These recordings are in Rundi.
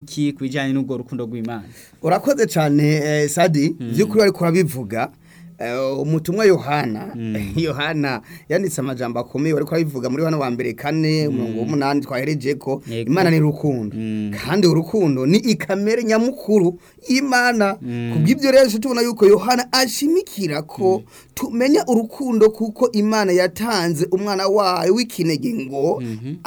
iki ku bijyanye n'urwo rukundo rw'imana urakoze cyane eh, sadi by'ukuri ariko urabivuga Eh, umutumwa yohana yohana yanditse amajambo akomeye ariko arabivuga muri hano wa mbere kane umurongo w'umunani twahereje ko Yego. imana ni rukundo Mm. kandi urukundo ni ikamere nyamukuru y'imana kubw'ibyo rero tujya tubona yuko yohana ashimikira ko tumenya urukundo kuko imana yatanze umwana wayo w'ikinege ngo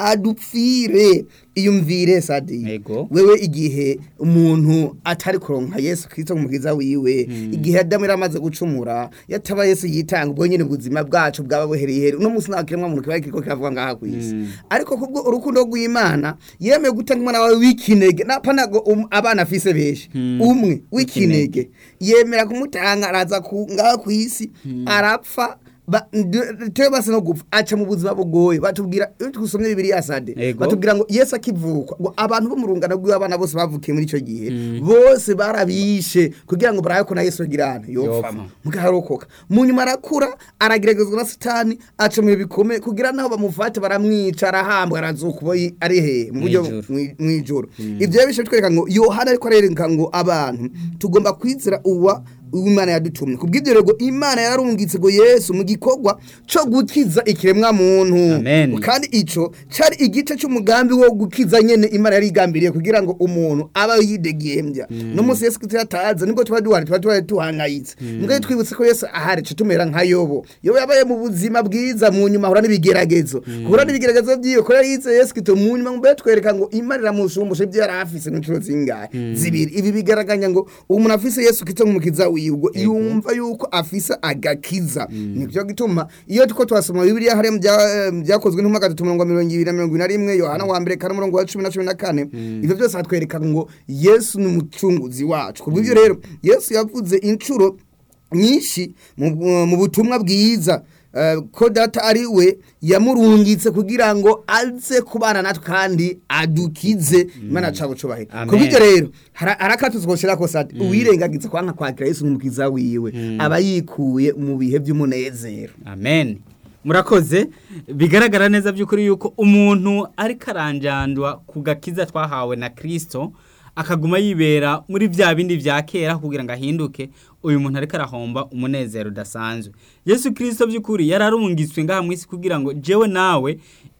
adupfire iyumvire sadi Yego. wewe igihe umuntu atari kuronka yesu kirisito nk'umukiza wiwe igihe adamu yari amaze gucumura yataba yesu yitanga ubwo nyine ubuzima bwacu bwaba buhereye here uno munsi nta kiremwa muntu kiba kiriko kiravuga ngaha ku isi ariko kubwo urukundo rw'imana yemeye gutanga umwana wawe w'ikinege napa ntago um- abana afise benshi umwe w'ikinege yemera kumutanga araza ku- ngaha ku isi arapfa ba- nde- tewe basi no gupfa aca mu buzima bugoye batubwira iyo twusomye bibiliya sade Ego. batubwira ngo yesu akivukwa ngo abantu bo mu rungano rw'abana bose bavukiye muri icyo gihe bose barabishe kugira ngo barabe ko na yesu agirana Yopfa. yopfama mugaharokoka mu nyuma arakura arageragezwa na satani aca mu bihe bikomeye kugira naho bamufate baramwica arahambwa arazuka ubo yi- ari hehe mu buryo Mw'ijuru. mwi- mw'ijoro ibyo rero bishe bitwereka ngo yohana ariko arereka ngo abantu tugomba kwizera uwa uw'imana yadutumye kubw'ibyo rero imana yararungitse ngo yesu mu gikorwa cyo gukiza ikiremwa muntu Amen. kandi ico cari igice c'umugambi wo gukiza nyene imana yari igambiriye kugira ngo umuntu aba yidegembya no munsi yesu kristo yataza nibwo tuba duhari tuba tuba tuhangayitse mbwa twibutse ko yesu ahari co tumera nka yobo yobo yabaye mu buzima bwiza mu nyuma ahura n'ibigeragezo guhura n'ibigeragezo vyiwe ko yari yize yesu kristo mu nyuma mbere twereka ngo imana iramushumbusha ibyo yari afise n'inshuro zingahe zibiri ibi bigaraganya ngo umuntu afise yesu kristo nk'umukiza wiwe ubwo yumva yuko afise agakiza nivyo gituma iyo tuko twasoma bibiliya hariya mu bya- mu byakozwe n'intumwa gatatu mirongo mirongo ibiri na mirongo ine na rimwe yohana wa mbere kane umurongo wa cumi na cumi na kane ivyo byose hatwereka ngo yesu ni umucunguzi wacu kubw'ivyo rero yesu yavuze inshuro nyinshi mu mu butumwa bwiza eh, ko data ari we yamurungitse kugira ngo aze kubana natwe kandi adukize imana cabo cubahiro Amen. kubw'ivyo rero hara- harakatuzwoshira ko sadi uwirengagiza kwanka kwakira yesu nk'umukiza wiwe aba yikuye mu bihe vy'umunezero amen murakoze bigaragara neza by'ukuri yuko umuntu ariko aranjandwa ku gakiza twahawe na kirisito akaguma yibera muri bya bindi bya kera kugira ngo ahinduke uyu muntu ariko arahomba umunezero udasanzwe yesu kirisito by'ukuri yararungitswe ngaha mu isi kugira ngo jewe nawe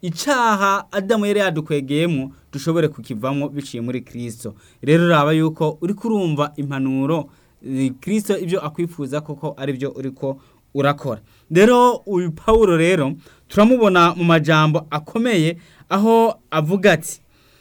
icyaha adamu yari yadukwegeyemo dushobore kukivamo biciye muri kirisito rero uraba yuko uri kurumva impanuro eh, kirisito ibyo akwifuza koko ari byo uriko urakora rero uyu pawulo rero turamubona mu majambo akomeye aho avuga ati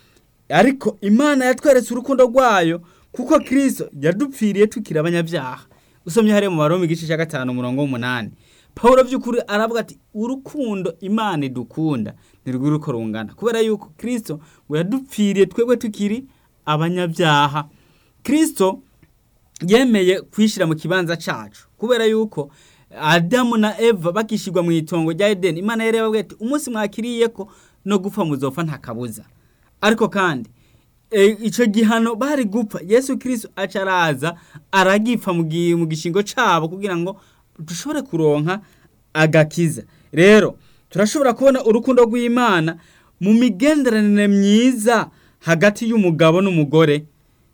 ariko imana yatweretse urukundo rwayo kuko kirisito yadupfiriye tukiri abanyabyaha usomye hariya mu baroma igice cya gatanu umurongo w'umunani pawulo by'ukuri aravuga ati urukundo imana idukunda ntirwiri uko rungana kubera yuko kirisito ngo yadupfiriye twebwe tukiri abanyabyaha kirisito yemeye kwishyira mu kibanza cacu kubera yuko adamu na eva bakishyirwa mu itongo rya edeni imana yari yababwiye ati umunsi mwakiriye ko no gupfa muzopfa nta kabuza ariko kandi e, ico gihano bari gupfa yesu kristo aca araza aragipfa mu gi- mu gishingo cabo kugira ngo dushobore kuronka agakiza rero turashobora kubona urukundo rw'imana mu migenderanire myiza hagati y'umugabo n'umugore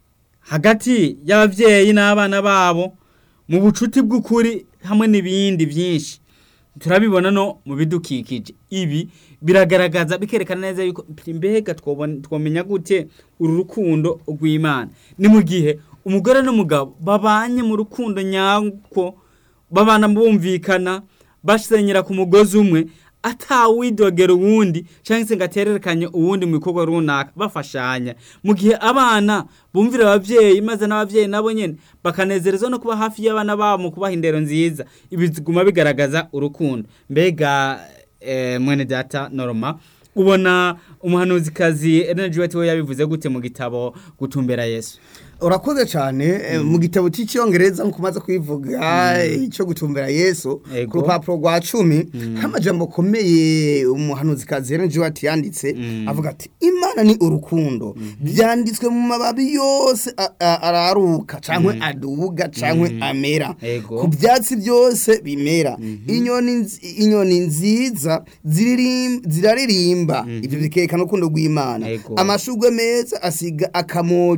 hagati y'ababyeyi n'abana babo mu bucuti bw'ukuri hamwe n'ibindi byinshi turabibona no mu bidukikije ibi biragaragaza bikerekana neza yuko mbega twobona- twomenya gute uru rukundo rw'imana ni mu gihe umugore n'umugabo babanye mu rukundo nyako babana bumvikana basenyera ku mugozi umwe atawidogera uwundi cyangwa se ngo atererekanye uwundi mu bikorwa runaka bafashanya mu gihe abana bumvira ababyeyi maze n'ababyeyi nabo nyine bakanezerezwa no kuba hafi y'abana babo mu kubaha indero nziza ibi biguma bigaragaza urukundo mbega eh, mwene data norma ubona umuhanuzikazi energy we yabivuze gute mu gitabo gutumbera yesu urakoze cyane eh, mu gitabo cy'icyongereza nk'uko umaze kubivuga icyo gutumbera yesu Ego. ku rupapuro rwa cumi nk'amajambo akomeye umuhanuzikazi Ellen White yanditse avuga ati imana ni urukundo byanditswe mu mababi yose a- a- araruka cyangwa aduga cyangwa amera Ego. ku byatsi byose bimera inyoni nzi- inyoni nziza ziririm- ziraririmba ibyo bikerekana urukundo rw'imana Ego. amashugwe meza asiga akamoto